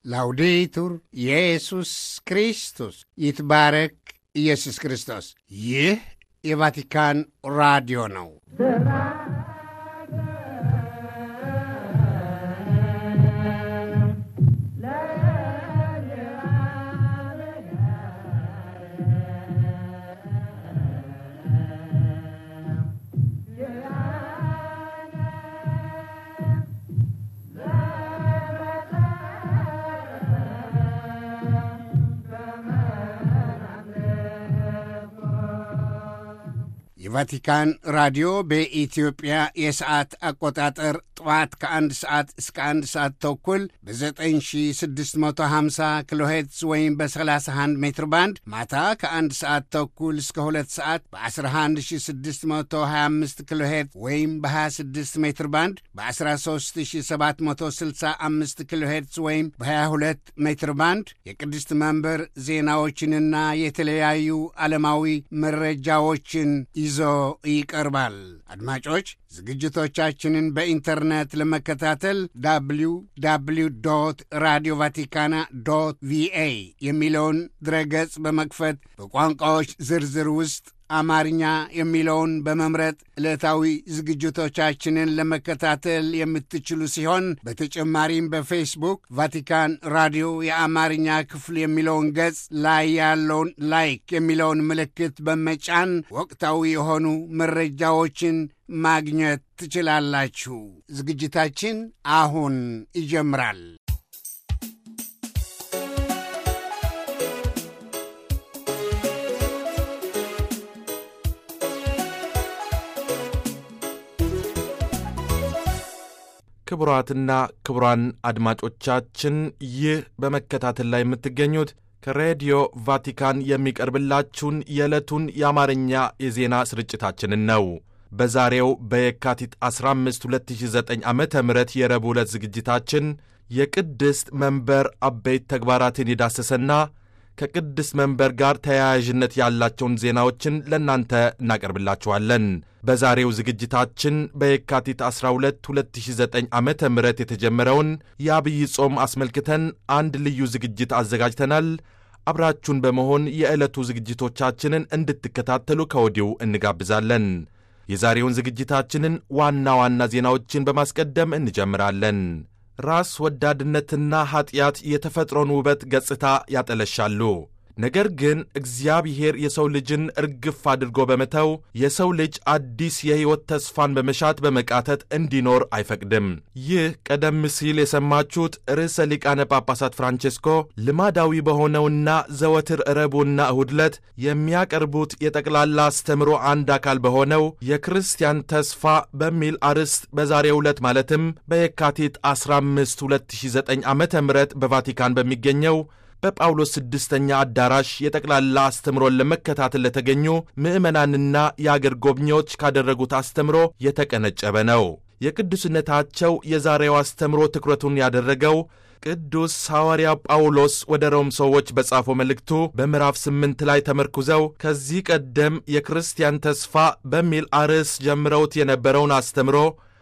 ላውዴቱር ኢየሱስ ክርስቶስ ይትባረክ ኢየሱስ ክርስቶስ። ይህ የቫቲካን ራዲዮ ነው። የቫቲካን ራዲዮ በኢትዮጵያ የሰዓት አቆጣጠር ጠዋት ከአንድ ሰዓት እስከ አንድ ሰዓት ተኩል በ9650 ኪሎ ሄርትዝ ወይም በ31 ሜትር ባንድ ማታ ከአንድ ሰዓት ተኩል እስከ ሁለት ሰዓት በ11625 ኪሎ ሄርትዝ ወይም በ26 ሜትር ባንድ በ13765 ኪሎ ሄርትዝ ወይም በ22 ሜትር ባንድ የቅድስት መንበር ዜናዎችንና የተለያዩ ዓለማዊ መረጃዎችን ይዞ ይቀርባል። አድማጮች ዝግጅቶቻችንን በኢንተርኔት ለመከታተል ዳብሊው ዳብሊው ዶት ራዲዮ ቫቲካና ዶት ቪኤ የሚለውን ድረገጽ በመክፈት በቋንቋዎች ዝርዝር ውስጥ አማርኛ የሚለውን በመምረጥ ዕለታዊ ዝግጅቶቻችንን ለመከታተል የምትችሉ ሲሆን በተጨማሪም በፌስቡክ ቫቲካን ራዲዮ የአማርኛ ክፍል የሚለውን ገጽ ላይ ያለውን ላይክ የሚለውን ምልክት በመጫን ወቅታዊ የሆኑ መረጃዎችን ማግኘት ትችላላችሁ። ዝግጅታችን አሁን ይጀምራል። ክቡራትና ክቡራን አድማጮቻችን ይህ በመከታተል ላይ የምትገኙት ከሬዲዮ ቫቲካን የሚቀርብላችሁን የዕለቱን የአማርኛ የዜና ስርጭታችንን ነው። በዛሬው በየካቲት 15 2009 ዓ ም የረቡዕ ዕለት ዝግጅታችን የቅድስት መንበር አበይት ተግባራትን የዳሰሰና ከቅድስት መንበር ጋር ተያያዥነት ያላቸውን ዜናዎችን ለእናንተ እናቀርብላችኋለን። በዛሬው ዝግጅታችን በየካቲት 12 2009 ዓ ም የተጀመረውን የአብይ ጾም አስመልክተን አንድ ልዩ ዝግጅት አዘጋጅተናል። አብራችሁን በመሆን የዕለቱ ዝግጅቶቻችንን እንድትከታተሉ ከወዲሁ እንጋብዛለን። የዛሬውን ዝግጅታችንን ዋና ዋና ዜናዎችን በማስቀደም እንጀምራለን። ራስ ወዳድነትና ኀጢአት የተፈጥሮን ውበት ገጽታ ያጠለሻሉ። ነገር ግን እግዚአብሔር የሰው ልጅን እርግፍ አድርጎ በመተው የሰው ልጅ አዲስ የሕይወት ተስፋን በመሻት በመቃተት እንዲኖር አይፈቅድም። ይህ ቀደም ሲል የሰማችሁት ርዕሰ ሊቃነ ጳጳሳት ፍራንቼስኮ ልማዳዊ በሆነውና ዘወትር ረቡዕና እሁድ ዕለት የሚያቀርቡት የጠቅላላ አስተምሮ አንድ አካል በሆነው የክርስቲያን ተስፋ በሚል አርዕስት በዛሬው ዕለት ማለትም በየካቲት 15 2009 ዓ ም በቫቲካን በሚገኘው በጳውሎስ ስድስተኛ አዳራሽ የጠቅላላ አስተምሮን ለመከታተል ለተገኙ ምዕመናንና የአገር ጎብኚዎች ካደረጉት አስተምሮ የተቀነጨበ ነው። የቅዱስነታቸው የዛሬው አስተምሮ ትኩረቱን ያደረገው ቅዱስ ሐዋርያ ጳውሎስ ወደ ሮም ሰዎች በጻፈው መልእክቱ በምዕራፍ ስምንት ላይ ተመርኩዘው ከዚህ ቀደም የክርስቲያን ተስፋ በሚል አርዕስ ጀምረውት የነበረውን አስተምሮ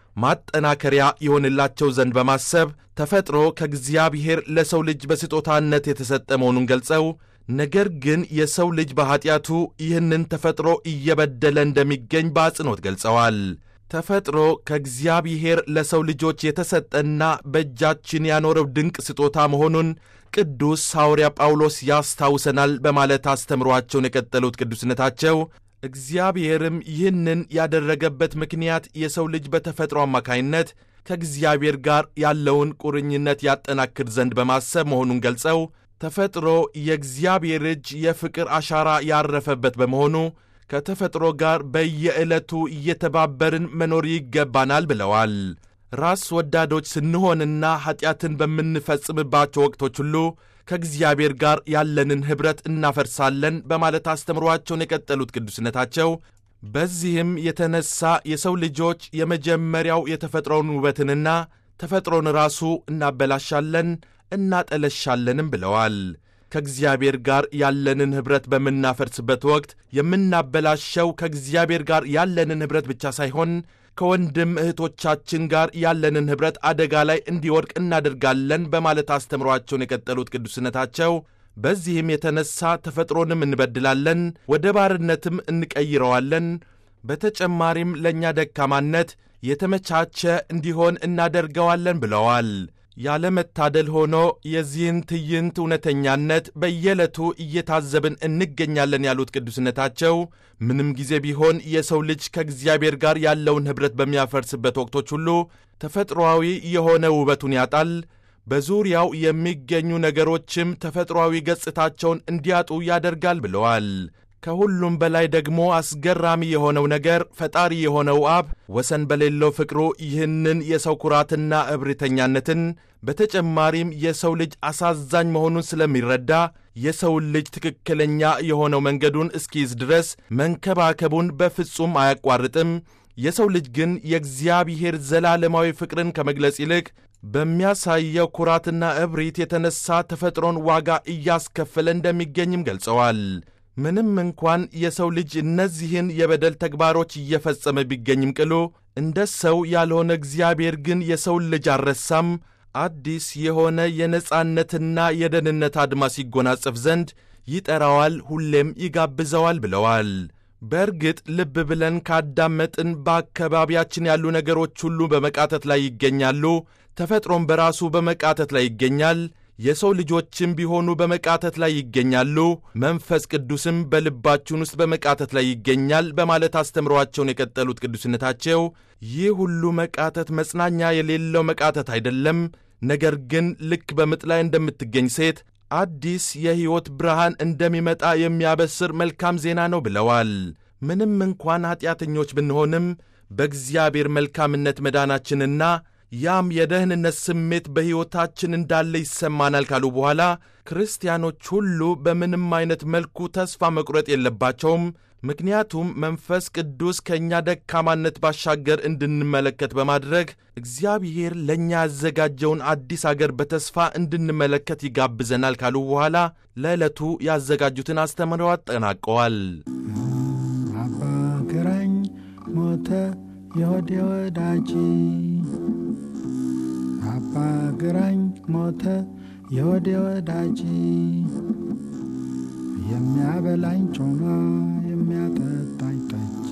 ማጠናከሪያ ይሆንላቸው ዘንድ በማሰብ ተፈጥሮ ከእግዚአብሔር ለሰው ልጅ በስጦታነት የተሰጠ መሆኑን ገልጸው ነገር ግን የሰው ልጅ በኀጢአቱ ይህንን ተፈጥሮ እየበደለ እንደሚገኝ በአጽንኦት ገልጸዋል። ተፈጥሮ ከእግዚአብሔር ለሰው ልጆች የተሰጠና በእጃችን ያኖረው ድንቅ ስጦታ መሆኑን ቅዱስ ሐዋርያ ጳውሎስ ያስታውሰናል በማለት አስተምሯቸውን የቀጠሉት ቅዱስነታቸው እግዚአብሔርም ይህንን ያደረገበት ምክንያት የሰው ልጅ በተፈጥሮ አማካይነት ከእግዚአብሔር ጋር ያለውን ቁርኝነት ያጠናክር ዘንድ በማሰብ መሆኑን ገልጸው ተፈጥሮ የእግዚአብሔር እጅ የፍቅር አሻራ ያረፈበት በመሆኑ ከተፈጥሮ ጋር በየዕለቱ እየተባበርን መኖር ይገባናል ብለዋል። ራስ ወዳዶች ስንሆንና ኀጢአትን በምንፈጽምባቸው ወቅቶች ሁሉ ከእግዚአብሔር ጋር ያለንን ኅብረት እናፈርሳለን በማለት አስተምሯቸውን የቀጠሉት ቅዱስነታቸው በዚህም የተነሳ የሰው ልጆች የመጀመሪያው የተፈጥሮውን ውበትንና ተፈጥሮን ራሱ እናበላሻለን እናጠለሻለንም ብለዋል። ከእግዚአብሔር ጋር ያለንን ኅብረት በምናፈርስበት ወቅት የምናበላሸው ከእግዚአብሔር ጋር ያለንን ኅብረት ብቻ ሳይሆን ከወንድም እህቶቻችን ጋር ያለንን ኅብረት አደጋ ላይ እንዲወድቅ እናደርጋለን በማለት አስተምሯቸውን የቀጠሉት ቅዱስነታቸው በዚህም የተነሳ ተፈጥሮንም እንበድላለን፣ ወደ ባርነትም እንቀይረዋለን። በተጨማሪም ለእኛ ደካማነት የተመቻቸ እንዲሆን እናደርገዋለን ብለዋል። ያለመታደል ሆኖ የዚህን ትዕይንት እውነተኛነት በየዕለቱ እየታዘብን እንገኛለን ያሉት ቅዱስነታቸው ምንም ጊዜ ቢሆን የሰው ልጅ ከእግዚአብሔር ጋር ያለውን ኅብረት በሚያፈርስበት ወቅቶች ሁሉ ተፈጥሮአዊ የሆነ ውበቱን ያጣል። በዙሪያው የሚገኙ ነገሮችም ተፈጥሮአዊ ገጽታቸውን እንዲያጡ ያደርጋል ብለዋል። ከሁሉም በላይ ደግሞ አስገራሚ የሆነው ነገር ፈጣሪ የሆነው አብ ወሰን በሌለው ፍቅሩ ይህንን የሰው ኩራትና እብሪተኛነትን በተጨማሪም የሰው ልጅ አሳዛኝ መሆኑን ስለሚረዳ የሰውን ልጅ ትክክለኛ የሆነው መንገዱን እስኪይዝ ድረስ መንከባከቡን በፍጹም አያቋርጥም። የሰው ልጅ ግን የእግዚአብሔር ዘላለማዊ ፍቅርን ከመግለጽ ይልቅ በሚያሳየው ኩራትና እብሪት የተነሳ ተፈጥሮን ዋጋ እያስከፈለ እንደሚገኝም ገልጸዋል። ምንም እንኳን የሰው ልጅ እነዚህን የበደል ተግባሮች እየፈጸመ ቢገኝም ቅሉ እንደ ሰው ያልሆነ እግዚአብሔር ግን የሰውን ልጅ አልረሳም። አዲስ የሆነ የነጻነትና የደህንነት አድማስ ይጎናጸፍ ዘንድ ይጠራዋል፣ ሁሌም ይጋብዘዋል ብለዋል። በእርግጥ ልብ ብለን ካዳመጥን በአካባቢያችን ያሉ ነገሮች ሁሉ በመቃተት ላይ ይገኛሉ። ተፈጥሮም በራሱ በመቃተት ላይ ይገኛል። የሰው ልጆችም ቢሆኑ በመቃተት ላይ ይገኛሉ። መንፈስ ቅዱስም በልባችን ውስጥ በመቃተት ላይ ይገኛል በማለት አስተምሯቸውን የቀጠሉት ቅዱስነታቸው ይህ ሁሉ መቃተት መጽናኛ የሌለው መቃተት አይደለም፣ ነገር ግን ልክ በምጥ ላይ እንደምትገኝ ሴት አዲስ የሕይወት ብርሃን እንደሚመጣ የሚያበስር መልካም ዜና ነው ብለዋል። ምንም እንኳን ኀጢአተኞች ብንሆንም በእግዚአብሔር መልካምነት መዳናችንና ያም የደህንነት ስሜት በሕይወታችን እንዳለ ይሰማናል ካሉ በኋላ ክርስቲያኖች ሁሉ በምንም አይነት መልኩ ተስፋ መቁረጥ የለባቸውም። ምክንያቱም መንፈስ ቅዱስ ከእኛ ደካማነት ባሻገር እንድንመለከት በማድረግ እግዚአብሔር ለእኛ ያዘጋጀውን አዲስ አገር በተስፋ እንድንመለከት ይጋብዘናል ካሉ በኋላ ለዕለቱ ያዘጋጁትን አስተምረው አጠናቀዋል። አባ ግራኝ ሞተ የወዴ ወዳጅ አባ ግራኝ ሞተ የወዴ ወዳጅ የሚያበላኝ ጮማ የሚያጠጣኝ ጠጅ።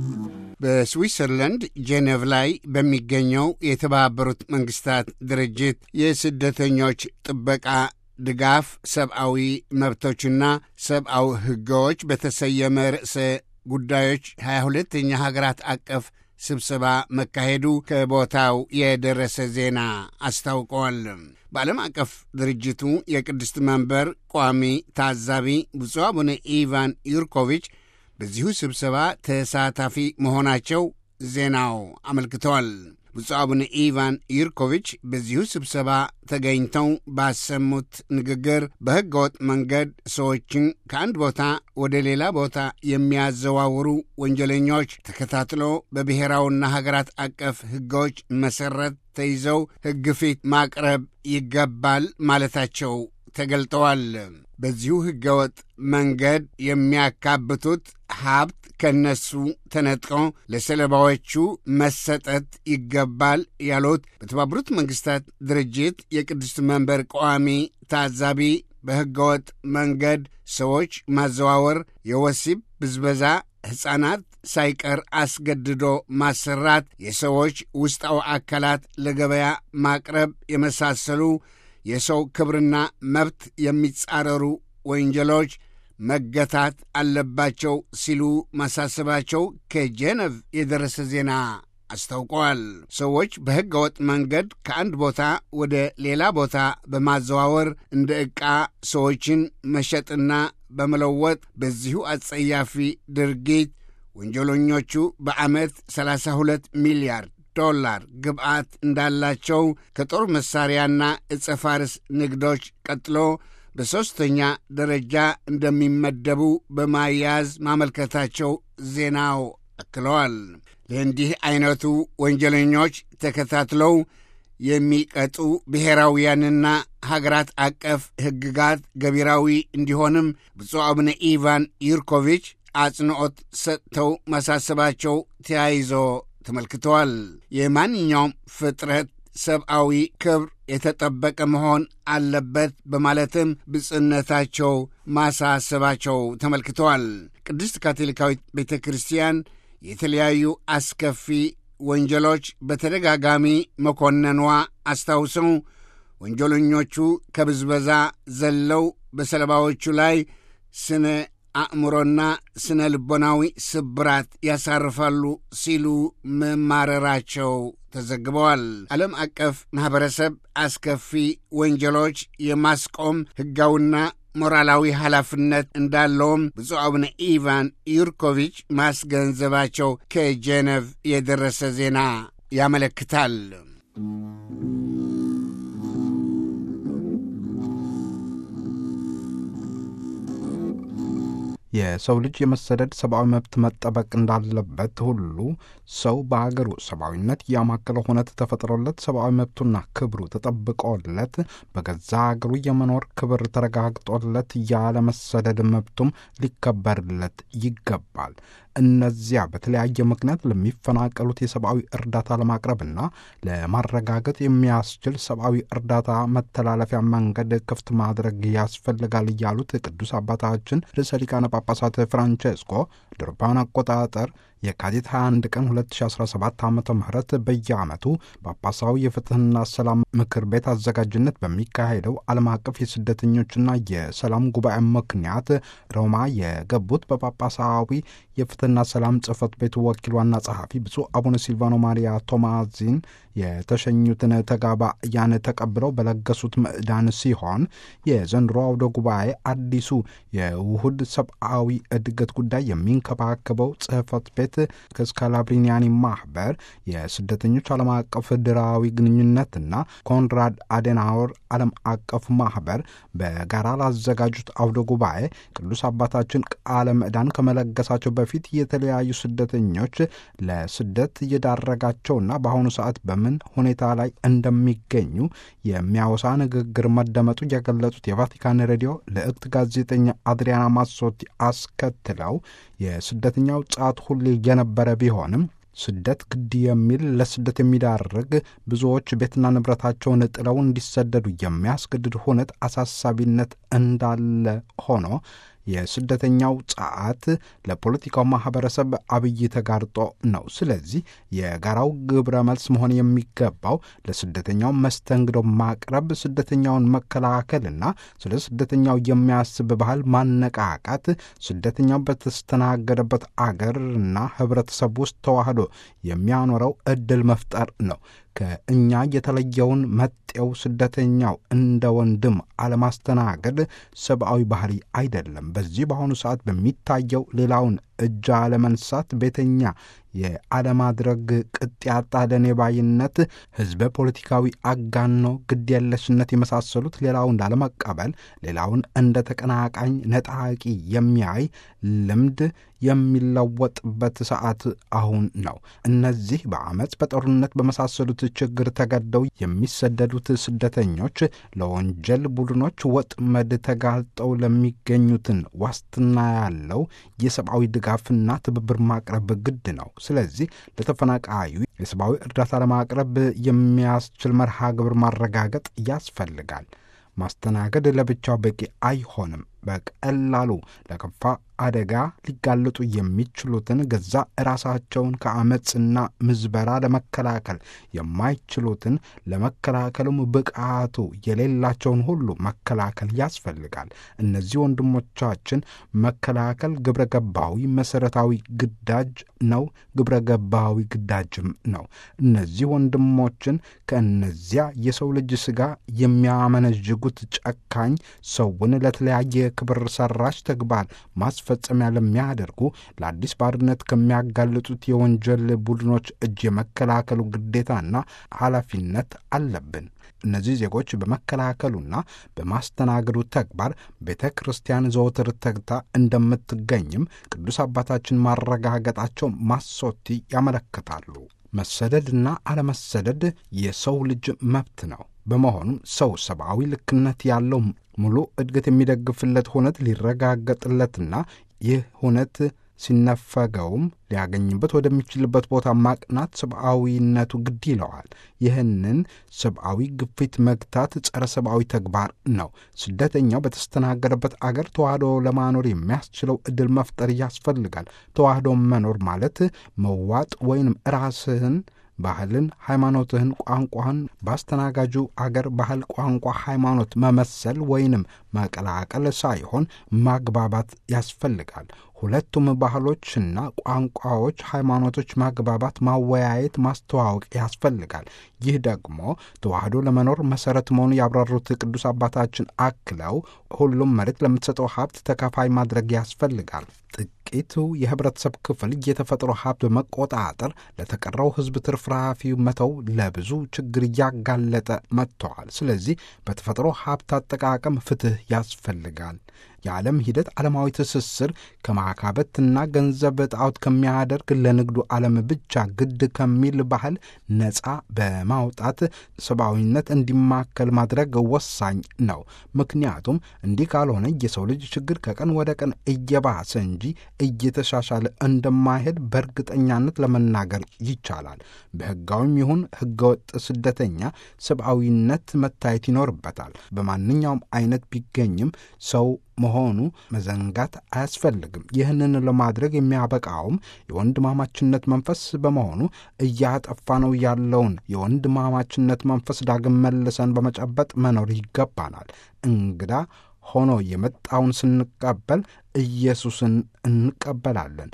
በስዊትዘርላንድ ጄኔቭ ላይ በሚገኘው የተባበሩት መንግስታት ድርጅት የስደተኞች ጥበቃ ድጋፍ ሰብአዊ መብቶችና ሰብአዊ ሕጎች በተሰየመ ርዕሰ ጉዳዮች 22ኛ ሀገራት አቀፍ ስብሰባ መካሄዱ ከቦታው የደረሰ ዜና አስታውቀዋል። በዓለም አቀፍ ድርጅቱ የቅድስት መንበር ቋሚ ታዛቢ ብፁዕ አቡነ ኢቫን ዩርኮቪች በዚሁ ስብሰባ ተሳታፊ መሆናቸው ዜናው አመልክተዋል። ብፁዕ አቡነ ኢቫን ዩርኮቪች በዚሁ ስብሰባ ተገኝተው ባሰሙት ንግግር በሕገ ወጥ መንገድ ሰዎችን ከአንድ ቦታ ወደ ሌላ ቦታ የሚያዘዋውሩ ወንጀለኞች ተከታትሎ በብሔራዊና ሀገራት አቀፍ ሕጎች መሠረት ተይዘው ሕግ ፊት ማቅረብ ይገባል ማለታቸው ተገልጠዋል። በዚሁ ሕገወጥ መንገድ የሚያካብቱት ሀብት ከነሱ ተነጥቆ ለሰለባዎቹ መሰጠት ይገባል ያሉት በተባበሩት መንግስታት ድርጅት የቅድስት መንበር ቋሚ ታዛቢ በሕገወጥ መንገድ ሰዎች ማዘዋወር፣ የወሲብ ብዝበዛ፣ ሕፃናት ሳይቀር አስገድዶ ማሰራት፣ የሰዎች ውስጣዊ አካላት ለገበያ ማቅረብ የመሳሰሉ የሰው ክብርና መብት የሚጻረሩ ወንጀሎች መገታት አለባቸው ሲሉ ማሳሰባቸው ከጄነቭ የደረሰ ዜና አስታውቀዋል። ሰዎች በሕገ ወጥ መንገድ ከአንድ ቦታ ወደ ሌላ ቦታ በማዘዋወር እንደ ዕቃ ሰዎችን መሸጥና በመለወጥ በዚሁ አጸያፊ ድርጊት ወንጀለኞቹ በዓመት 32 ሚሊያርድ ዶላር ግብዓት እንዳላቸው ከጦር መሣሪያና ዕፀ ፋርስ ንግዶች ቀጥሎ በሦስተኛ ደረጃ እንደሚመደቡ በማያያዝ ማመልከታቸው ዜናው አክለዋል። ለእንዲህ ዐይነቱ ወንጀለኞች ተከታትለው የሚቀጡ ብሔራውያንና ሀገራት አቀፍ ሕግጋት ገቢራዊ እንዲሆንም ብፁዕ አቡነ ኢቫን ዩርኮቪች አጽንዖት ሰጥተው ማሳሰባቸው ተያይዞ ተመልክተዋል። የማንኛውም ፍጥረት ሰብአዊ ክብር የተጠበቀ መሆን አለበት በማለትም ብጽዕነታቸው ማሳሰባቸው ተመልክተዋል። ቅድስት ካቶሊካዊት ቤተ ክርስቲያን የተለያዩ አስከፊ ወንጀሎች በተደጋጋሚ መኮነኗ አስታውሰው ወንጀለኞቹ ከብዝበዛ ዘለው በሰለባዎቹ ላይ ስነ አእምሮና ስነ ልቦናዊ ስብራት ያሳርፋሉ ሲሉ መማረራቸው ተዘግበዋል። ዓለም አቀፍ ማኅበረሰብ አስከፊ ወንጀሎች የማስቆም ሕጋዊና ሞራላዊ ኃላፊነት እንዳለውም ብፁዕ አቡነ ኢቫን ዩርኮቪች ማስገንዘባቸው ከጄኔቭ የደረሰ ዜና ያመለክታል። የሰው ልጅ የመሰደድ ሰብአዊ መብት መጠበቅ እንዳለበት ሁሉ ሰው በሀገሩ ሰብአዊነት ያማከለ ሁነት ተፈጥሮለት ሰብአዊ መብቱና ክብሩ ተጠብቆለት በገዛ ሀገሩ የመኖር ክብር ተረጋግጦለት ያለመሰደድ መብቱም ሊከበርለት ይገባል። እነዚያ በተለያየ ምክንያት ለሚፈናቀሉት የሰብአዊ እርዳታ ለማቅረብና ለማረጋገጥ የሚያስችል ሰብአዊ እርዳታ መተላለፊያ መንገድ ክፍት ማድረግ ያስፈልጋል እያሉት ቅዱስ አባታችን ርዕሰ ሊቃነ ጳጳሳት ፍራንቼስኮ ድርፓን አቆጣጠር የካቲት 21 ቀን 2017 ዓ ም በየዓመቱ ጳጳሳዊ የፍትህና ሰላም ምክር ቤት አዘጋጅነት በሚካሄደው ዓለም አቀፍ የስደተኞችና የሰላም ጉባኤ ምክንያት ሮማ የገቡት በጳጳሳዊ የፍትህና ሰላም ጽሕፈት ቤቱ ወኪል ዋና ጸሐፊ ብፁዕ አቡነ ሲልቫኖ ማሪያ ቶማዚን የተሸኙትን ተጋባያን ተቀብለው በለገሱት ምዕዳን ሲሆን የዘንድሮ አውደ ጉባኤ አዲሱ የውሁድ ሰብአዊ እድገት ጉዳይ የሚንከባከበው ጽሕፈት ቤት ከስካላብሪኒያኒ ማህበር የስደተኞች ዓለም አቀፍ ድራዊ ግንኙነትና ኮንራድ አዴናወር ዓለም አቀፍ ማህበር በጋራ ላዘጋጁት አውደ ጉባኤ ቅዱስ አባታችን ቃለ ምዕዳን ከመለገሳቸው በፊት የተለያዩ ስደተኞች ለስደት እየዳረጋቸውና በአሁኑ ሰዓት በምን ሁኔታ ላይ እንደሚገኙ የሚያወሳ ንግግር መደመጡ የገለጹት የቫቲካን ሬዲዮ ልዕክት ጋዜጠኛ አድሪያና ማሶቲ አስከትለው የስደተኛው ጻት ሁሌ የነበረ ቢሆንም ስደት ግድ የሚል ለስደት የሚዳርግ ብዙዎች ቤትና ንብረታቸውን ጥለው እንዲሰደዱ የሚያስገድድ ሁነት አሳሳቢነት እንዳለ ሆኖ የስደተኛው ጸዓት ለፖለቲካው ማህበረሰብ አብይ ተጋርጦ ነው። ስለዚህ የጋራው ግብረ መልስ መሆን የሚገባው ለስደተኛው መስተንግዶ ማቅረብ፣ ስደተኛውን መከላከልና ስለ ስደተኛው የሚያስብ ባህል ማነቃቃት፣ ስደተኛው በተስተናገደበት አገርና ህብረተሰብ ውስጥ ተዋህዶ የሚያኖረው እድል መፍጠር ነው። ከእኛ የተለየውን መጤው ስደተኛው እንደ ወንድም አለማስተናገድ ሰብአዊ ባህሪ አይደለም። በዚህ በአሁኑ ሰዓት በሚታየው ሌላውን እጅ አለመንሳት፣ ቤተኛ የአለማድረግ ቅጥ ያጣ ደኔባይነት፣ ህዝበ ፖለቲካዊ አጋኖ ግድየለሽነት የመሳሰሉት ሌላውን ላለመቀበል ሌላውን እንደ ተቀናቃኝ ነጣቂ የሚያይ ልምድ የሚለወጥበት ሰዓት አሁን ነው። እነዚህ በአመፅ በጦርነት በመሳሰሉት ችግር ተገደው የሚሰደዱት ስደተኞች ለወንጀል ቡድኖች ወጥመድ ተጋልጠው ለሚገኙትን ዋስትና ያለው የሰብአዊ ድጋፍና ትብብር ማቅረብ ግድ ነው። ስለዚህ ለተፈናቃዩ የሰብአዊ እርዳታ ለማቅረብ የሚያስችል መርሃ ግብር ማረጋገጥ ያስፈልጋል። ማስተናገድ ለብቻው በቂ አይሆንም። በቀላሉ ለከፋ አደጋ ሊጋለጡ የሚችሉትን ገዛ ራሳቸውን ከአመፅና ምዝበራ ለመከላከል የማይችሉትን ለመከላከሉም ብቃቱ የሌላቸውን ሁሉ መከላከል ያስፈልጋል። እነዚህ ወንድሞቻችን መከላከል ግብረ ገባዊ መሠረታዊ ግዳጅ ነው፣ ግብረ ገባዊ ግዳጅም ነው። እነዚህ ወንድሞችን ከእነዚያ የሰው ልጅ ሥጋ የሚያመነዥጉት ጨካኝ ሰውን ለተለያየ ክብር ሰራሽ ተግባር ማስፈጸሚያ ለሚያደርጉ ለአዲስ ባርነት ከሚያጋልጡት የወንጀል ቡድኖች እጅ የመከላከሉ ግዴታና ኃላፊነት አለብን። እነዚህ ዜጎች በመከላከሉና በማስተናገዱ ተግባር ቤተ ክርስቲያን ዘወትር ተግታ እንደምትገኝም ቅዱስ አባታችን ማረጋገጣቸው ማሶቲ ያመለክታሉ። መሰደድና አለመሰደድ የሰው ልጅ መብት ነው። በመሆኑም ሰው ሰብአዊ ልክነት ያለው ሙሉ እድገት የሚደግፍለት ሁነት ሊረጋገጥለትና ይህ ሁነት ሲነፈገውም ሊያገኝበት ወደሚችልበት ቦታ ማቅናት ሰብአዊነቱ ግድ ይለዋል። ይህንን ሰብአዊ ግፊት መግታት ጸረ ሰብአዊ ተግባር ነው። ስደተኛው በተስተናገደበት አገር ተዋህዶ ለማኖር የሚያስችለው ዕድል መፍጠር ያስፈልጋል። ተዋህዶ መኖር ማለት መዋጥ ወይንም ራስህን ባህልን፣ ሃይማኖትህን፣ ቋንቋህን በአስተናጋጁ አገር ባህል፣ ቋንቋ፣ ሃይማኖት መመሰል ወይንም መቀላቀል ሳይሆን ማግባባት ያስፈልጋል። ሁለቱም ባህሎችና ቋንቋዎች፣ ሃይማኖቶች ማግባባት፣ ማወያየት፣ ማስተዋወቅ ያስፈልጋል። ይህ ደግሞ ተዋህዶ ለመኖር መሰረት መሆኑ ያብራሩት ቅዱስ አባታችን አክለው ሁሉም መሬት ለምትሰጠው ሀብት ተካፋይ ማድረግ ያስፈልጋል። ጥቂቱ የህብረተሰብ ክፍል የተፈጥሮ ሀብት በመቆጣጠር ለተቀረው ሕዝብ ትርፍራፊ መተው ለብዙ ችግር እያጋለጠ መጥተዋል። ስለዚህ በተፈጥሮ ሀብት አጠቃቀም ፍትህ ያስፈልጋል። የዓለም ሂደት ዓለማዊ ትስስር ከማካበትና ገንዘብ ጣዖት ከሚያደርግ ለንግዱ ዓለም ብቻ ግድ ከሚል ባህል ነፃ በማውጣት ሰብአዊነት እንዲማከል ማድረግ ወሳኝ ነው። ምክንያቱም እንዲህ ካልሆነ የሰው ልጅ ችግር ከቀን ወደ ቀን እየባሰ እንጂ እየተሻሻለ እንደማይሄድ በእርግጠኛነት ለመናገር ይቻላል። በሕጋዊም ይሁን ሕገወጥ ስደተኛ ሰብአዊነት መታየት ይኖርበታል። በማንኛውም አይነት ቢገኝም ሰው መሆኑ መዘንጋት አያስፈልግም። ይህንን ለማድረግ የሚያበቃውም የወንድማማችነት መንፈስ በመሆኑ እያጠፋ ነው ያለውን የወንድማማችነት መንፈስ ዳግም መልሰን በመጨበጥ መኖር ይገባናል። እንግዳ ሆኖ የመጣውን ስንቀበል ኢየሱስን እንቀበላለን።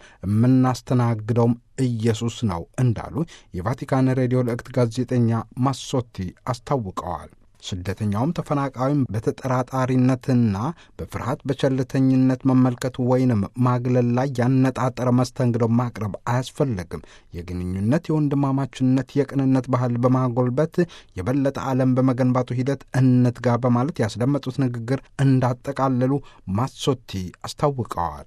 የምናስተናግደውም ኢየሱስ ነው እንዳሉ የቫቲካን ሬዲዮ ልዕክት ጋዜጠኛ ማሶቲ አስታውቀዋል። ስደተኛውም ተፈናቃዩም በተጠራጣሪነትና በፍርሃት በቸልተኝነት መመልከት ወይንም ማግለል ላይ ያነጣጠረ መስተንግዶ ማቅረብ አያስፈልግም። የግንኙነት የወንድማማችነት፣ የቅንነት ባህል በማጎልበት የበለጠ ዓለም በመገንባቱ ሂደት እንትጋ በማለት ያስደመጡት ንግግር እንዳጠቃለሉ ማሶቲ አስታውቀዋል።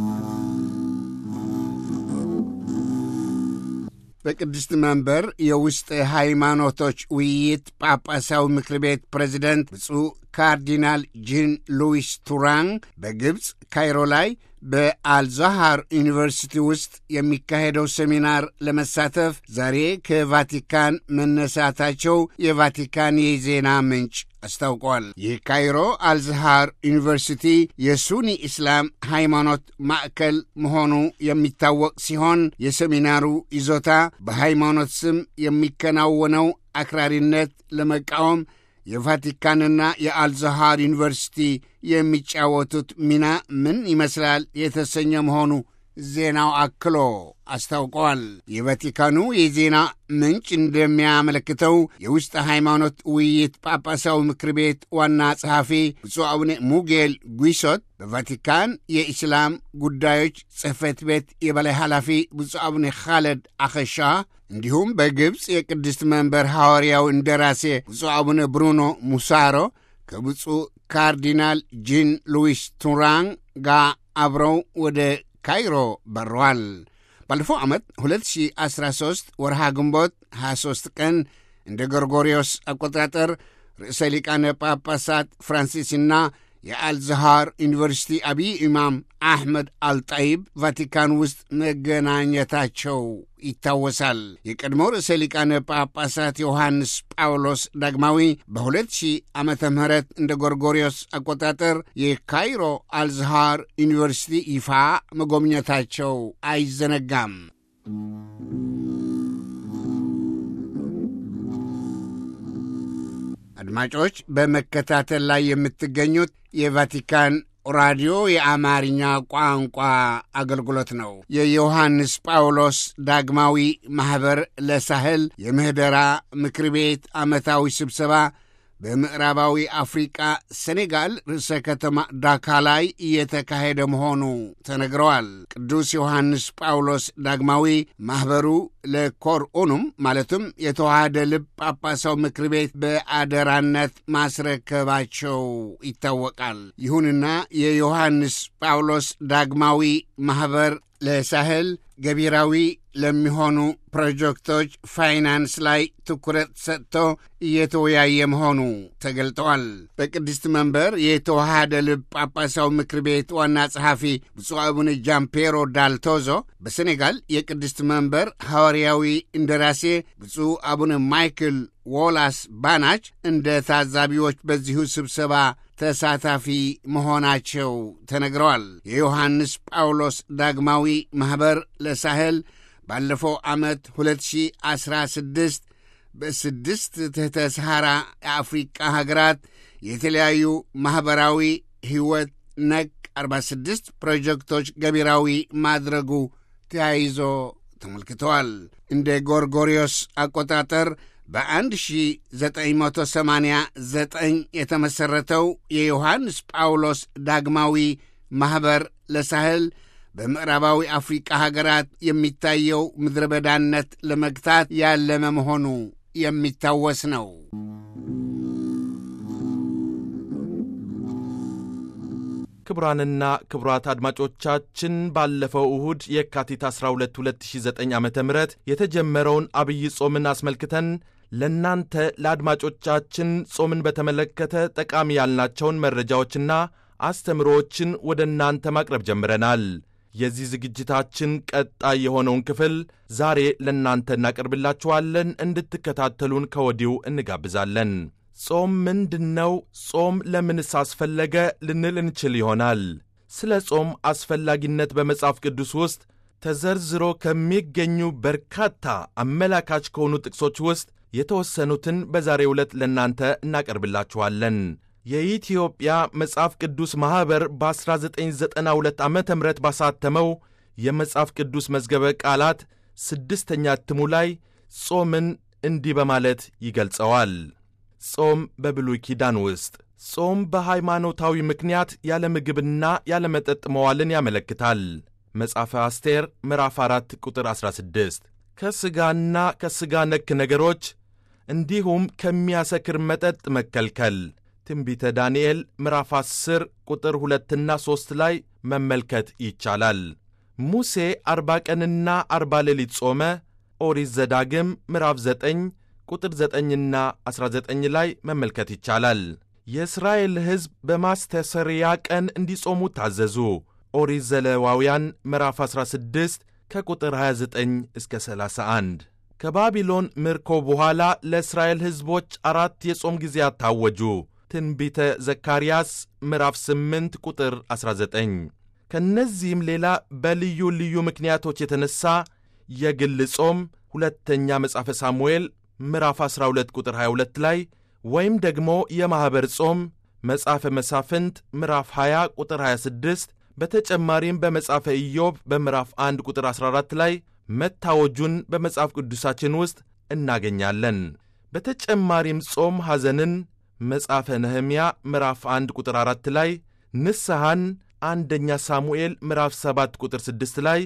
በቅድስት መንበር የውስጥ ሃይማኖቶች ውይይት ጳጳሳዊ ምክር ቤት ፕሬዚደንት ብፁዕ ካርዲናል ጂን ሉዊስ ቱራንግ በግብፅ ካይሮ ላይ በአልዛሃር ዩኒቨርሲቲ ውስጥ የሚካሄደው ሴሚናር ለመሳተፍ ዛሬ ከቫቲካን መነሳታቸው የቫቲካን የዜና ምንጭ አስታውቋል። ይህ ካይሮ አልዝሃር ዩኒቨርሲቲ የሱኒ እስላም ሃይማኖት ማዕከል መሆኑ የሚታወቅ ሲሆን የሴሚናሩ ይዞታ በሃይማኖት ስም የሚከናወነው አክራሪነት ለመቃወም የቫቲካንና የአልዛሃር ዩኒቨርሲቲ የሚጫወቱት ሚና ምን ይመስላል የተሰኘ መሆኑ ዜናው አክሎ አስታውቀዋል። የቫቲካኑ የዜና ምንጭ እንደሚያመለክተው የውስጥ ሃይማኖት ውይይት ጳጳሳዊ ምክር ቤት ዋና ጸሐፊ ብፁዕ አቡነ ሙጌል ጉይሶት፣ በቫቲካን የኢስላም ጉዳዮች ጽሕፈት ቤት የበላይ ኃላፊ ብፁዕ አቡነ ኻለድ አኸሻ እንዲሁም በግብፅ የቅድስት መንበር ሐዋርያው እንደራሴ ብፁዕ አቡነ ብሩኖ ሙሳሮ ከብፁዕ ካርዲናል ጂን ሉዊስ ቱራን ጋር አብረው ወደ ካይሮ በረዋል። ባለፈው ዓመት 2013 ወርሃ ግንቦት 23 ቀን እንደ ጎርጎሪዮስ አቆጣጠር ርዕሰ ሊቃነ ጳጳሳት ፍራንሲስና የአልዛሃር ዩኒቨርሲቲ አብይ ኢማም አሕመድ አልጣይብ ቫቲካን ውስጥ መገናኘታቸው ይታወሳል። የቀድሞ ርዕሰ ሊቃነ ጳጳሳት ዮሐንስ ጳውሎስ ዳግማዊ በ2000 ዓመተ ምህረት እንደ ጎርጎሪዮስ አቆጣጠር የካይሮ አልዛሃር ዩኒቨርሲቲ ይፋ መጎብኘታቸው አይዘነጋም። አድማጮች በመከታተል ላይ የምትገኙት የቫቲካን ራዲዮ የአማርኛ ቋንቋ አገልግሎት ነው። የዮሐንስ ጳውሎስ ዳግማዊ ማኅበር ለሳህል የምህደራ ምክር ቤት ዓመታዊ ስብሰባ በምዕራባዊ አፍሪቃ ሴኔጋል ርዕሰ ከተማ ዳካ ላይ እየተካሄደ መሆኑ ተነግረዋል። ቅዱስ ዮሐንስ ጳውሎስ ዳግማዊ ማኅበሩ ለኮርኡኑም ማለትም የተዋሃደ ልብ ጳጳሳው ምክር ቤት በአደራነት ማስረከባቸው ይታወቃል። ይሁንና የዮሐንስ ጳውሎስ ዳግማዊ ማኅበር ለሳህል ገቢራዊ ለሚሆኑ ፕሮጀክቶች ፋይናንስ ላይ ትኩረት ሰጥቶ እየተወያየ መሆኑ ተገልጠዋል። በቅድስት መንበር የተዋሃደ ልብ ጳጳሳዊ ምክር ቤት ዋና ጸሐፊ ብፁዕ አቡነ ጃምፔሮ ዳልቶዞ በሴኔጋል የቅድስት መንበር ሐዋርያዊ እንደራሴ ብፁዕ አቡነ ማይክል ዎላስ ባናች እንደ ታዛቢዎች በዚሁ ስብሰባ ተሳታፊ መሆናቸው ተነግረዋል። የዮሐንስ ጳውሎስ ዳግማዊ ማኅበር ለሳህል ባለፈው ዓመት 2016 በስድስት ትሕተ ሰሐራ የአፍሪቃ ሀገራት የተለያዩ ማኅበራዊ ሕይወት ነክ 46 ፕሮጀክቶች ገቢራዊ ማድረጉ ተያይዞ ተመልክተዋል። እንደ ጎርጎሪዮስ አቆጣጠር በ1989 የተመሠረተው የዮሐንስ ጳውሎስ ዳግማዊ ማኅበር ለሳህል በምዕራባዊ አፍሪቃ ሀገራት የሚታየው ምድረ በዳነት ለመግታት ያለመ መሆኑ የሚታወስ ነው። ክቡራንና ክቡራት አድማጮቻችን ባለፈው እሁድ የካቲት 12 2009 ዓ ም የተጀመረውን አብይ ጾምን አስመልክተን ለእናንተ ለአድማጮቻችን ጾምን በተመለከተ ጠቃሚ ያልናቸውን መረጃዎችና አስተምሮዎችን ወደ እናንተ ማቅረብ ጀምረናል። የዚህ ዝግጅታችን ቀጣይ የሆነውን ክፍል ዛሬ ለእናንተ እናቀርብላችኋለን። እንድትከታተሉን ከወዲሁ እንጋብዛለን። ጾም ምንድን ነው? ጾም ለምንስ አስፈለገ ልንል እንችል ይሆናል። ስለ ጾም አስፈላጊነት በመጽሐፍ ቅዱስ ውስጥ ተዘርዝሮ ከሚገኙ በርካታ አመላካች ከሆኑ ጥቅሶች ውስጥ የተወሰኑትን በዛሬው ዕለት ለእናንተ እናቀርብላችኋለን። የኢትዮጵያ መጽሐፍ ቅዱስ ማኅበር በ1992 ዓ ም ባሳተመው የመጽሐፍ ቅዱስ መዝገበ ቃላት ስድስተኛ እትሙ ላይ ጾምን እንዲህ በማለት ይገልጸዋል። ጾም በብሉይ ኪዳን ውስጥ ጾም በሃይማኖታዊ ምክንያት ያለ ምግብና ያለ መጠጥ መዋልን ያመለክታል። መጽሐፈ አስቴር ምዕራፍ 4 ቁጥር 16 ከሥጋና ከሥጋ ነክ ነገሮች እንዲሁም ከሚያሰክር መጠጥ መከልከል ትንቢተ ዳንኤል ምዕራፍ 10 ቁጥር ሁለትና ሦስት ላይ መመልከት ይቻላል። ሙሴ አርባ ቀንና አርባ ሌሊት ጾመ። ኦሪት ዘዳግም ምዕራፍ 9 ቁጥር 9ና 19 ላይ መመልከት ይቻላል። የእስራኤል ሕዝብ በማስተሰሪያ ቀን እንዲጾሙ ታዘዙ። ኦሪት ዘሌዋውያን ምዕራፍ 16 ከቁጥር 29 እስከ 31 ከባቢሎን ምርኮ በኋላ ለእስራኤል ሕዝቦች አራት የጾም ጊዜያት ታወጁ። ትንቢተ ዘካርያስ ምዕራፍ 8 ቁጥር 19 ከእነዚህም ሌላ በልዩ ልዩ ምክንያቶች የተነሣ የግል ጾም ሁለተኛ መጽሐፈ ሳሙኤል ምዕራፍ 12 ቁጥር 22 ላይ ወይም ደግሞ የማኅበር ጾም መጽሐፈ መሳፍንት ምዕራፍ 20 ቁጥር 26 በተጨማሪም በመጽሐፈ ኢዮብ በምዕራፍ 1 ቁጥር 14 ላይ መታወጁን በመጽሐፍ ቅዱሳችን ውስጥ እናገኛለን። በተጨማሪም ጾም ሐዘንን መጽሐፈ ነህምያ ምዕራፍ 1 ቁጥር 4 ላይ ንስሐን አንደኛ ሳሙኤል ምዕራፍ 7 ቁጥር 6 ላይ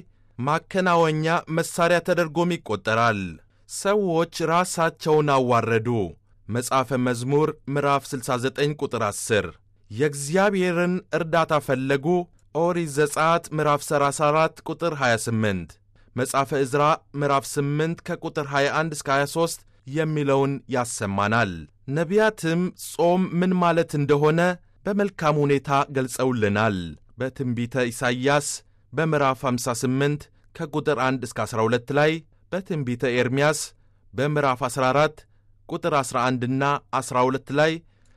ማከናወኛ መሣሪያ ተደርጎም ይቈጠራል። ሰዎች ራሳቸውን አዋረዱ መጽሐፈ መዝሙር ምዕራፍ 69 ቁጥር 10 የእግዚአብሔርን እርዳታ ፈለጉ ኦሪት ዘጸአት ምዕራፍ 34 ቁጥር 28 መጽሐፈ ዕዝራ ምዕራፍ 8 ከቁጥር 21 እስከ 23 የሚለውን ያሰማናል። ነቢያትም ጾም ምን ማለት እንደሆነ በመልካም ሁኔታ ገልጸውልናል። በትንቢተ ኢሳይያስ በምዕራፍ 58 ከቁጥር 1 እስከ 12 ላይ በትንቢተ ኤርምያስ በምዕራፍ 14 ቁጥር 11ና 12 ላይ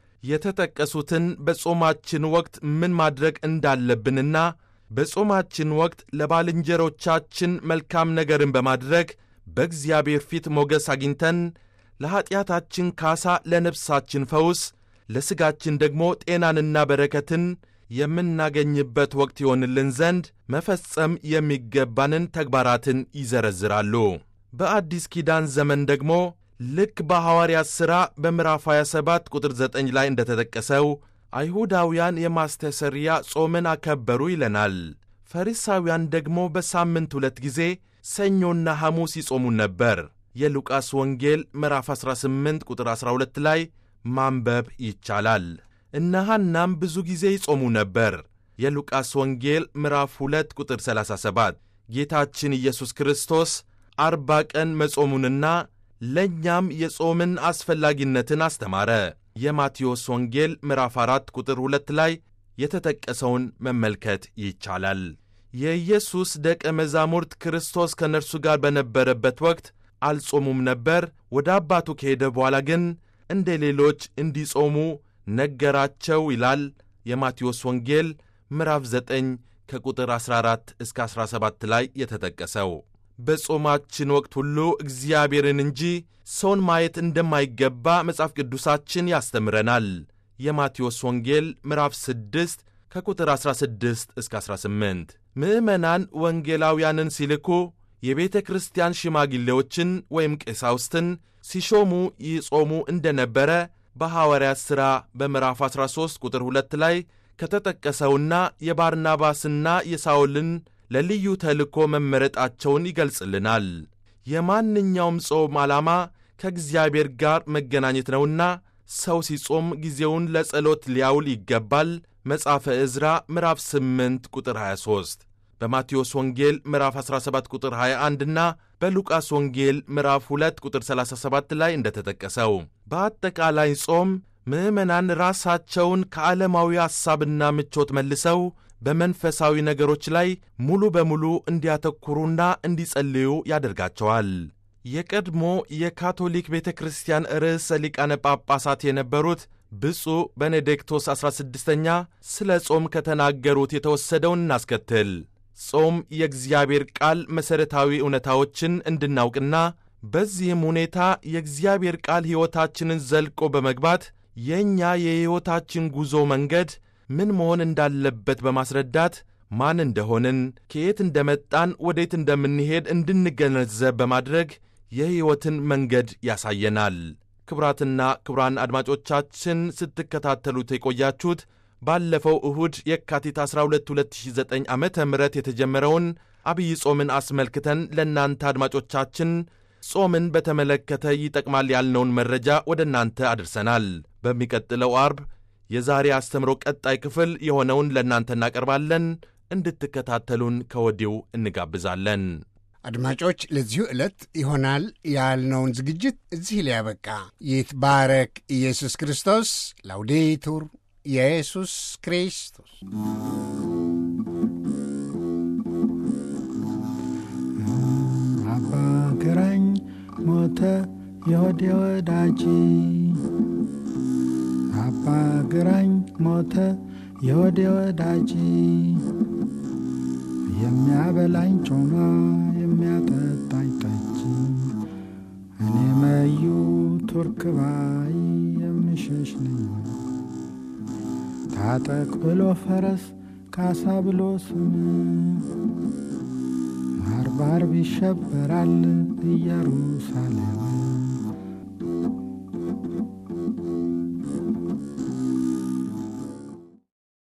የተጠቀሱትን በጾማችን ወቅት ምን ማድረግ እንዳለብንና በጾማችን ወቅት ለባልንጀሮቻችን መልካም ነገርን በማድረግ በእግዚአብሔር ፊት ሞገስ አግኝተን ለኀጢአታችን ካሳ፣ ለነፍሳችን ፈውስ፣ ለሥጋችን ደግሞ ጤናንና በረከትን የምናገኝበት ወቅት ይሆንልን ዘንድ መፈጸም የሚገባንን ተግባራትን ይዘረዝራሉ። በአዲስ ኪዳን ዘመን ደግሞ ልክ በሐዋርያት ሥራ በምዕራፍ 27 ቁጥር 9 ላይ እንደተጠቀሰው አይሁዳውያን የማስተሰሪያ ጾምን አከበሩ ይለናል። ፈሪሳውያን ደግሞ በሳምንት ሁለት ጊዜ ሰኞና ሐሙስ ይጾሙ ነበር። የሉቃስ ወንጌል ምዕራፍ 18 ቁጥር 12 ላይ ማንበብ ይቻላል። እነ ሐናም ብዙ ጊዜ ይጾሙ ነበር። የሉቃስ ወንጌል ምዕራፍ 2 ቁጥር 37 ጌታችን ኢየሱስ ክርስቶስ አርባ ቀን መጾሙንና ለእኛም የጾምን አስፈላጊነትን አስተማረ። የማቴዎስ ወንጌል ምዕራፍ 4 ቁጥር 2 ላይ የተጠቀሰውን መመልከት ይቻላል። የኢየሱስ ደቀ መዛሙርት ክርስቶስ ከእነርሱ ጋር በነበረበት ወቅት አልጾሙም ነበር። ወደ አባቱ ከሄደ በኋላ ግን እንደ ሌሎች እንዲጾሙ ነገራቸው ይላል የማቴዎስ ወንጌል ምዕራፍ 9 ከቁጥር 14 እስከ 17 ላይ የተጠቀሰው። በጾማችን ወቅት ሁሉ እግዚአብሔርን እንጂ ሰውን ማየት እንደማይገባ መጽሐፍ ቅዱሳችን ያስተምረናል። የማቴዎስ ወንጌል ምዕራፍ 6 ከቁጥር 16 እስከ 18 ምዕመናን ወንጌላውያንን ሲልኩ የቤተ ክርስቲያን ሽማግሌዎችን ወይም ቀሳውስትን ሲሾሙ ይጾሙ እንደነበረ በሐዋርያት ሥራ በምዕራፍ 13 ቁጥር 2 ላይ ከተጠቀሰውና የባርናባስና የሳውልን ለልዩ ተልእኮ መመረጣቸውን ይገልጽልናል። የማንኛውም ጾም ዓላማ ከእግዚአብሔር ጋር መገናኘት ነውና ሰው ሲጾም ጊዜውን ለጸሎት ሊያውል ይገባል። መጽሐፈ ዕዝራ ምዕራፍ 8 ቁጥር 23 በማቴዎስ ወንጌል ምዕራፍ 17 ቁጥር 21 እና በሉቃስ ወንጌል ምዕራፍ 2 ቁጥር 37 ላይ እንደተጠቀሰው በአጠቃላይ ጾም ምዕመናን ራሳቸውን ከዓለማዊ ሐሳብና ምቾት መልሰው በመንፈሳዊ ነገሮች ላይ ሙሉ በሙሉ እንዲያተኩሩና እንዲጸልዩ ያደርጋቸዋል። የቀድሞ የካቶሊክ ቤተ ክርስቲያን ርዕሰ ሊቃነ ጳጳሳት የነበሩት ብፁዕ ቤኔዲክቶስ 16ኛ ስለ ጾም ከተናገሩት የተወሰደውን እናስከትል። ጾም የእግዚአብሔር ቃል መሠረታዊ እውነታዎችን እንድናውቅና በዚህም ሁኔታ የእግዚአብሔር ቃል ሕይወታችንን ዘልቆ በመግባት የእኛ የሕይወታችን ጉዞ መንገድ ምን መሆን እንዳለበት በማስረዳት ማን እንደሆንን፣ ከየት እንደመጣን፣ ወዴት እንደምንሄድ እንድንገነዘብ በማድረግ የሕይወትን መንገድ ያሳየናል። ክቡራትና ክቡራን አድማጮቻችን ስትከታተሉት የቆያችሁት ባለፈው እሁድ የካቲት 12 2009 ዓ ም የተጀመረውን አብይ ጾምን አስመልክተን ለእናንተ አድማጮቻችን ጾምን በተመለከተ ይጠቅማል ያልነውን መረጃ ወደ እናንተ አድርሰናል። በሚቀጥለው አርብ የዛሬ አስተምሮ ቀጣይ ክፍል የሆነውን ለእናንተ እናቀርባለን። እንድትከታተሉን ከወዲሁ እንጋብዛለን። አድማጮች ለዚሁ ዕለት ይሆናል ያልነውን ዝግጅት እዚህ ላይ ያበቃ። ይትባረክ ኢየሱስ ክርስቶስ። ላውዴቱር ኢየሱስ ክርስቶስ አባ ግራኝ ሞተ የወዴ ወዳጅ አባ ግራኝ ሞተ የወዴ ወዳጅ የሚያበላኝ ጮማ የሚያጠጣኝ ጠጅ እኔ መዩ ቱርክ ባይ የምሸሽ ነኝ ታጠቅ ብሎ ፈረስ ካሳ ብሎ ስም አርብ አርብ ይሸበራል ኢየሩሳሌም